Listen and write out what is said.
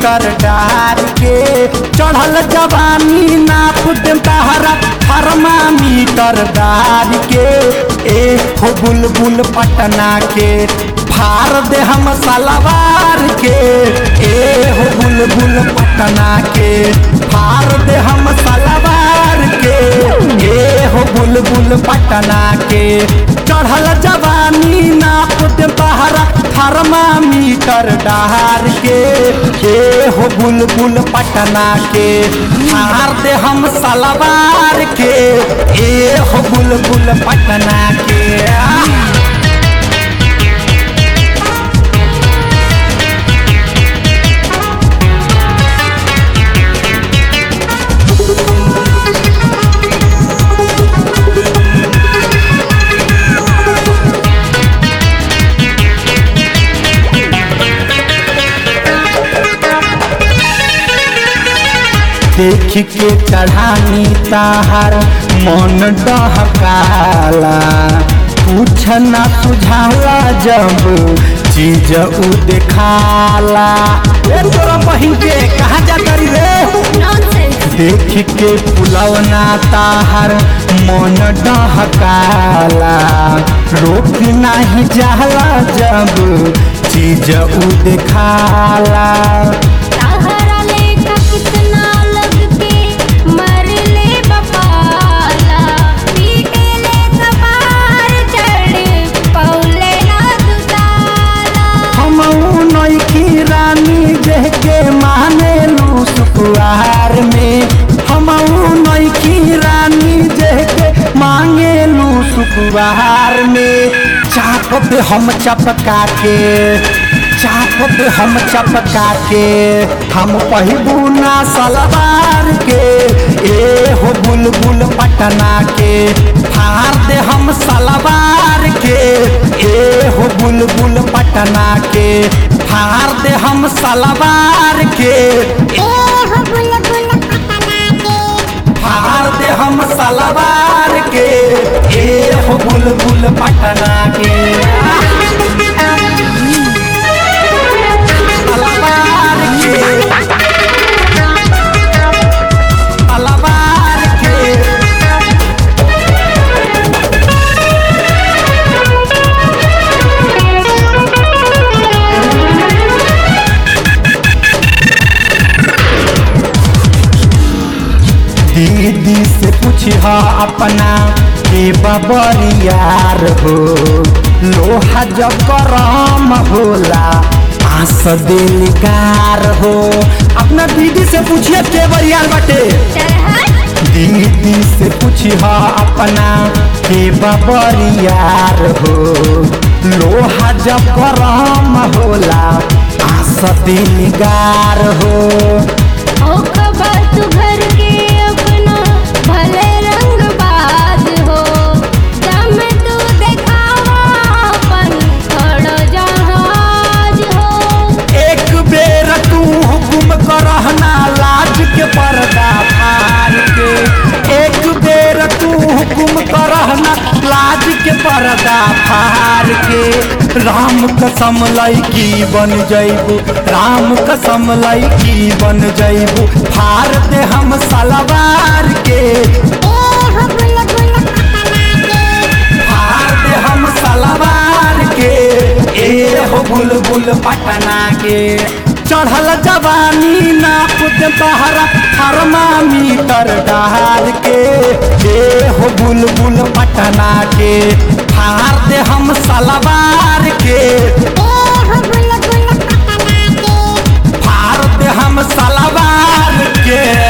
metre डार के चढ़ल जवानी नाप दे तहरा थर्मामीटर डार के ए हो बुलबुल पटना के फार दे हम सलवार के ए हो बुलबुल पटना के फार दे हम सलवार के ए हो बुलबुल पटना के चढ़ल जवानी नाप दे बहरा थर्मामीटर डहार के ए हो बुलबुल पटना के फार दे हम सलवार के ए हो बुलबुल पटना के आ देख के चढ़ानी ताहर मन डहकाला कुछ न सुझाला जब चीज उ देखाला ए तोरा बहिन के कहा जा करी रे नॉनसेंस देख के पुलवना ताहर मन डहकाला रोक नाही जाला जब चीज उ देखाला सहारा लेखा कितना लग के मर ले बपाला पीटे ले कपार चढ़ पौले ना दुताला हम नैकी रानी देह के माने लू सुकुआर में हम नैकी रानी देह के मांगे लू सुकुआर में चाप दे हम चपका के चाप दे हम चपका के हम पहिबू ना सलवार के ए हो बुलबुल पटना के फार दे हम सलवार के ए हो बुलबुल पटना के फार दे हम सलवार के ए हो बुलबुल पटना के फार दे हम सलवार के ए हो बुलबुल पटना के सलवार के सलवार के दीदी से पूछा अपना के बबरियार हो लोहा जब गरम होला आस दिलकार हो अपना दीदी से पूछिए के बरियार बाटे चढ़ दीदी से पूछा अपना के बबरियार हो लोहा जब गरम होला आस दिलकार हो ओ खबर तू घर के अपना भले रंग बाज हो दम तू देखावा अपन खड़ो जहाज हो एक बेर तू हुकुम करहना लाज के पर्दा फाड़ के एक बेर तू हुकुम करहना लाज के पर्दा फाड़ के राम कसम लैकी बन जैबू राम कसम लैकी बन जैबू फाड़ दे हम सलवार के ए हो बुलबुल पटना के फाड़ दे हम सलवार के ए हो बुलबुल पटना के चढ़ल जवानी नाप दे बहरा थर्मामीटर डाल के ए हो बुलबुल पटना के फाड़ दे हम सलवार के ए हो बुलबुल पटना के फाड़ दे हम सलवार के